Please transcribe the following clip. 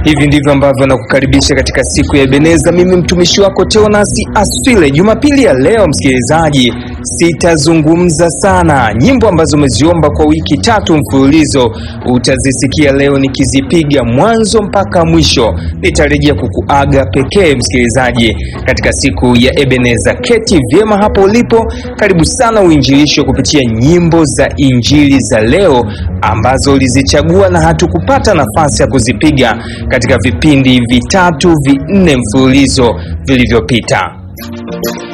Hivi ndivyo ambavyo nakukaribisha katika siku ya Ebeneza. Mimi mtumishi wako Teonasi Aswile. Jumapili ya leo, msikilizaji, sitazungumza sana. Nyimbo ambazo umeziomba kwa wiki tatu mfululizo utazisikia leo nikizipiga mwanzo mpaka mwisho. Nitarejea kukuaga pekee, msikilizaji, katika siku ya Ebeneza. Keti vyema hapo ulipo, karibu sana uinjilishwe kupitia nyimbo za injili za leo ambazo ulizichagua na hatukupata nafasi ya kuzipiga katika vipindi vitatu vinne mfululizo vilivyopita.